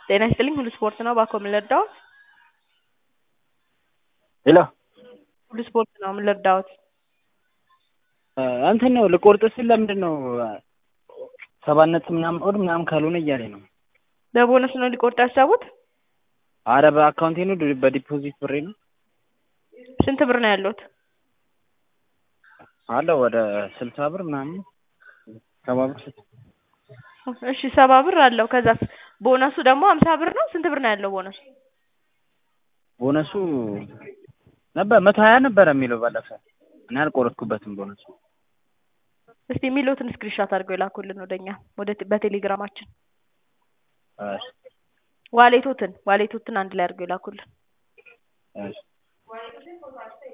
ጤና ይስጥልኝ ሁሉ ስፖርት ነው ባኮ ምን ልርዳዎት? ሄሎ ሁሉ ስፖርት ነው ምን ልርዳዎት? እንትን ነው ልቆርጥ ስል ለምንድን ነው ሰባት ነጥብ ምናምን ኦድ ምናምን ካልሆነ እያለኝ ነው። በቦነስ ነው ሊቆርጥ ያሰቡት? አረ በአካውንቴ ነው በዲፖዚት ብሬ ነው ስንት ብር ነው ያለዎት? አለው ወደ ስልሳ ብር ምናምን ሰባ ብር እሺ ሰባ ብር አለው። ከዛስ ቦነሱ ደግሞ ሀምሳ ብር ነው። ስንት ብር ነው ያለው ቦነሱ? ቦነሱ ነበር መቶ ሀያ ነበረ የሚለው ባለፈ እኔ አልቆረጥኩበትም ቦነሱ። እስቲ የሚሉትን ስክሪንሻት አድርገው የላኩልን ወደኛ ወደ በቴሌግራማችን እሺ ዋሌቶትን ዋሌቶትን አንድ ላይ አድርገው የላኩልን። እሺ